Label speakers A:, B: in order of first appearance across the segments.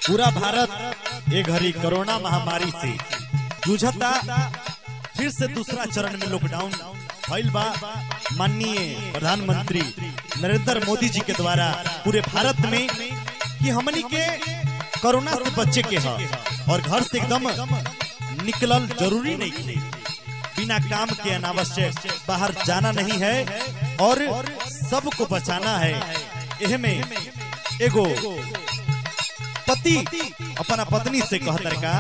A: पूरा भारत ये घड़ी कोरोना महामारी से जूझता फिर से दूसरा चरण में लॉकडाउन भइल बा माननीय प्रधानमंत्री नरेंद्र मोदी जी के द्वारा पूरे भारत में कि हमनी के कोरोना से बचे के है और घर से एकदम निकलल जरूरी नहीं थे बिना काम के अनावश्यक बाहर जाना नहीं है और सबको बचाना है एह में एगो पति अपना पत्नी से कहतर का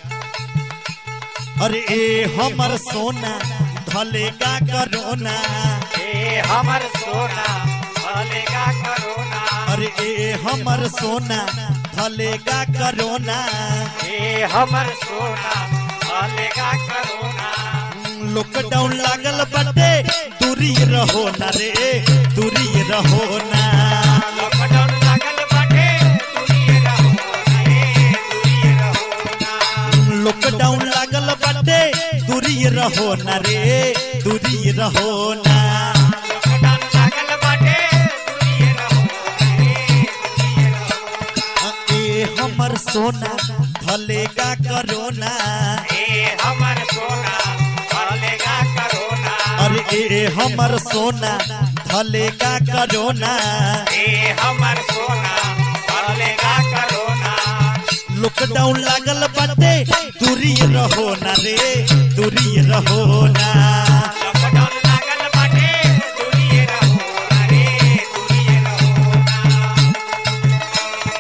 A: अरे ए हमर सोना धलेगा करोना
B: ए हमर सोना भलेगा करोना
A: अरे ए हमर सोना धलेगा करोना
B: ए हमर सोना भलेगा करोना
A: लॉकडाउन लागल बटे दूरी रहो ना रे दूरी रहो ना
B: लॉकडाउन लागल बाटे दूरिये रहो ना ए दूरिये रहो ना
A: लॉकडाउन लागल बटे दूरी रहो ना रे दूरी रहो ना
B: लॉकडाउन लागल बाटे दूरिये रहो ना ए दूरिये रहो ना
A: ए हमर सोना धलेगा करोना
B: ए हमर सोना भलेगा करोना
A: अरे ए हमर सोना धलेगा करोना
B: ए हमर सोना भलेगा करोना
A: लॉकडाउन लागल बटे दूरी रहो ना रे दूरी रहो ना
B: लॉकडाउन लागल बाटे दूरिये रहो ना रे दूरिये रहो ना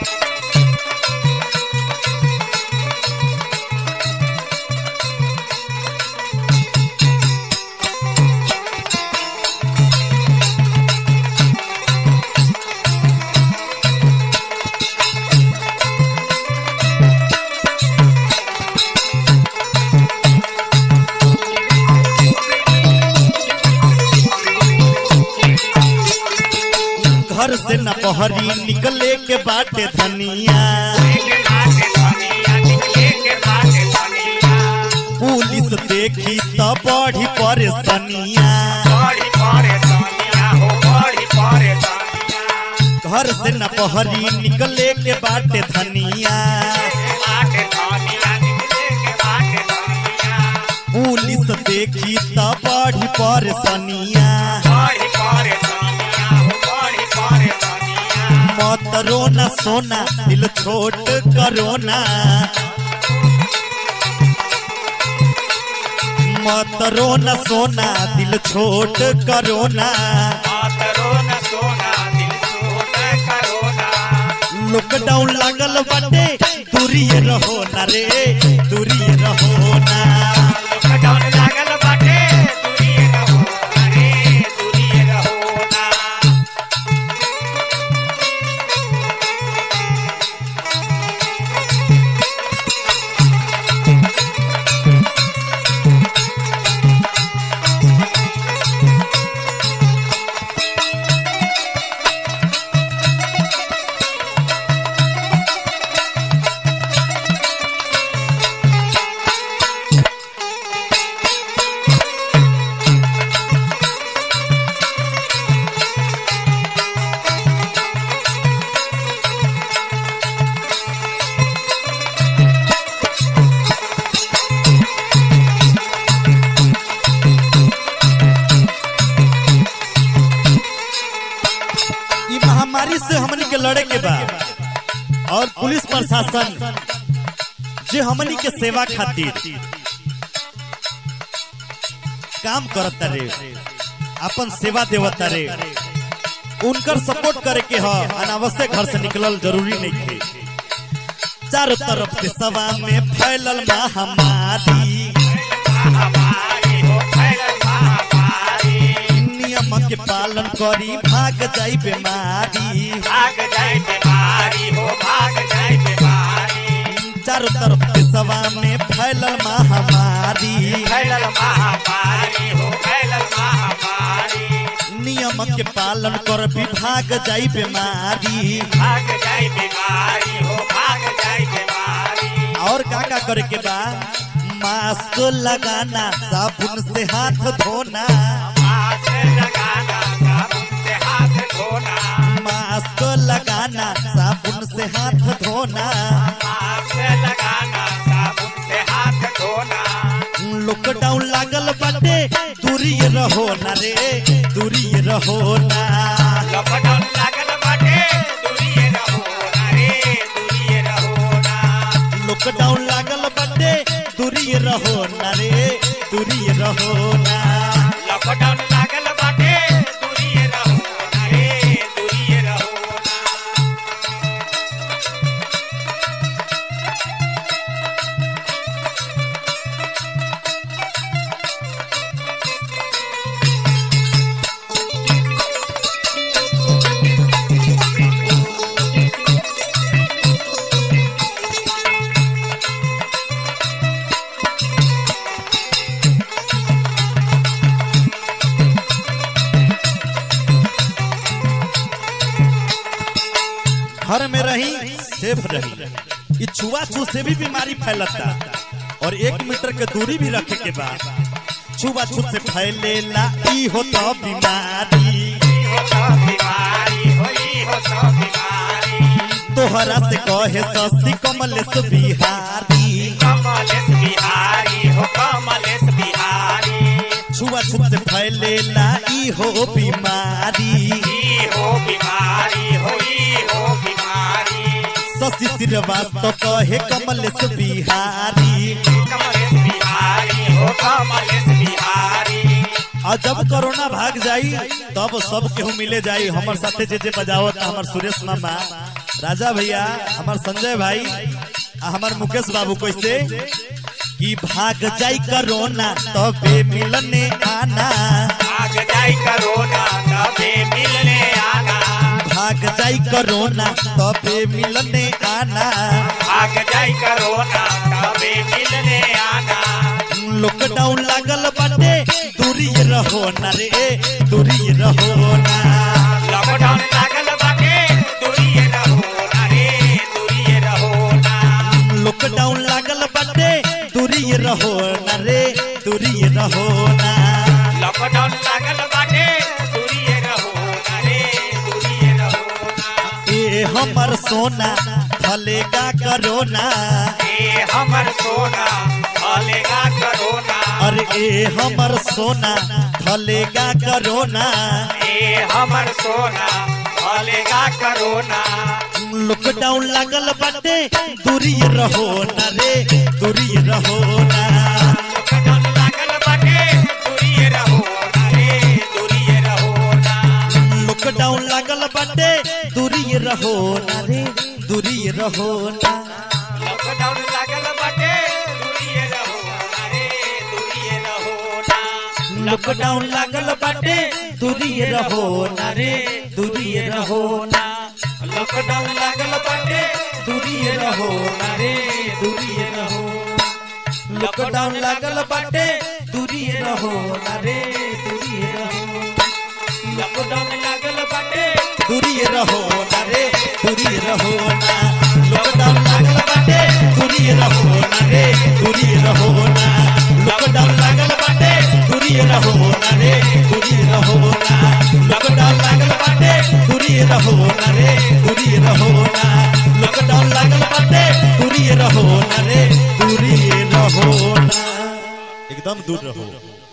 A: घर से न बहरी निकले के बाटे धनिया
B: के बाटे धनिया निकले के बाटे धनिया
A: पुलिस देखी तो बढ़ी परेशानिया
B: बड़ी परेशानिया हो बड़ी परेशानिया
A: घर से न बहरी निकले के बाटे धनिया
B: के बाटे धनिया निकले के बाटे धनिया
A: पुलिस देखी तो बढ़ी परेशानिया
B: बड़ी परेशानिया हो बड़ी परेशानिया
A: मत रोना सोना दिल छोट करोना मत रोना सोना दिल छोट करोना
B: मातरो न सोना दिल छोट करोना
A: लॉकडाउन लागल बाटे दूरी रहो ना रे दूरी रहो ना
B: लॉकडाउन लागल बाटे दूरिये रहो ना रे दूरिये रहो ना
A: ई महामारी से हमनी के लड़े के बा और पुलिस प्रशासन जे हमनी के सेवा खातिर काम करता रे अपन सेवा देवता रे उनकर सपोर्ट करे के ह अनावश्यक घर से निकलल जरूरी नहीं थे चारों तरफ से सवा में फैलल महामारी
B: महामारी हो फैलल महामारी
A: नियम के पालन करी भाग जाई बीमारी
B: भाग जाए बीमारी हो भाग जाए बीमारी
A: चारों तरफ से सवा में फैलल महामारी
B: फैलल महामारी हो फैलल महामारी
A: नियम के पालन कर विभाग जाई बीमारी
B: भाग जाए बीमारी हो भाग जाए बीमारी
A: और का का करे के बा मास्क लगाना साबुन से हाथ धोना
B: हाथ लगाना साबुन से हाथ धोना
A: मास्क लगाना साबुन से हाथ धोना रहो ना रे दूरी रहो ना
B: लॉकडाउन लागल बाटे दूरिये रहो ना रे दूरिये रहो ना
A: लॉकडाउन लागल बटे दूरी रहो ना रे दूरी रहो ना
B: लॉकडाउन लागल बाटे दूरिये रहो ना रे दूरिये रहो ना
A: घर में रही सेफ रही ये छुआछूत से भी बीमारी फैलता और एक मीटर के दूरी भी रखे के बाद छुआछूत से फैलेला ई होता बीमारी
B: ई हो तो बीमारी हो ई हो तो बीमारी
A: तोहरा से कहे सस्ती कमलेश बिहारी
B: कमलेश बिहारी हो कमलेश बिहारी
A: छुआछूत से फैलेला ई हो बीमारी
B: ई हो बीमारी हो ई हो बीमारी
A: शशि श्रीवास्तव कहे कमलेश बिहारी
B: कमलेश बिहारी हो कमलेश बिहारी
A: और जब कोरोना भाग जाई तब सब केहू मिले जाई हमर साथे जे जे बजावत हमर सुरेश मामा राजा भैया हमर संजय भाई आ हमर मुकेश बाबू कैसे कि भाग जाई कोरोना तबे मिलने आना
B: आग जाई करोना तबे मिलने आना
A: भाग जाई कोरोना तबे मिलने आना
B: आग जाई करोना तबे मिलने आना
A: लॉकडाउन लागल बाटे दूरी रहो ना रे दूरी रहो ना
B: लॉकडाउन लागल बाटे दूरिये रहो ना रे दूरिये रहो ना
A: लॉकडाउन लागल बाटे दूरी रहो ना रे दूरी रहो ना
B: लॉकडाउन लागल बाटे दूरिये रहो ना रे दूरिये रहो ना
A: ए हमर सोना फलेगा करोना
B: ए हमर सोना फलेगा करोना
A: अरे ए हमर सोना फलेगा करोना
B: ए हमर सोना फलेगा करोना
A: लॉकडाउन लागल बाटे दूरी रहो ना रे दूरी रहो ना
B: लॉकडाउन लागल बाटे दूरिये रहो ना रे दूरिये रहो ना
A: लॉकडाउन लागल बाटे दूरी रहो ना रे दूरी रहो ना
B: लॉकडाउन लागल बाटे दूरिये रहो ना रे दूरिये रहो ना
A: लॉकडाउन लागल बाटे दूरी रहो ना रे दूरी रहो ना
B: लॉकडाउन लागल बाटे
A: दूरी रहो ना रे दूरी रहो लॉकडाउन लागल बाटे दूरी रहो ना रे दूरी रहो
B: लॉकडाउन लागल बाटे
A: दूरी रहो ना रे दूरी रहो ना लॉकडाउन लागल बाटे दूरी रहो ना रे दूरी रहो ना लॉकडाउन लागल बाटे दूरी रहो ना रे दूरी रहो ना लॉकडाउन लागल बाटे दूरी रहो ना रे दूरी रहो ना लॉकडाउन लागल बाटे दूरी रहो ना रे दूरी रहो ना एकदम दूर रहो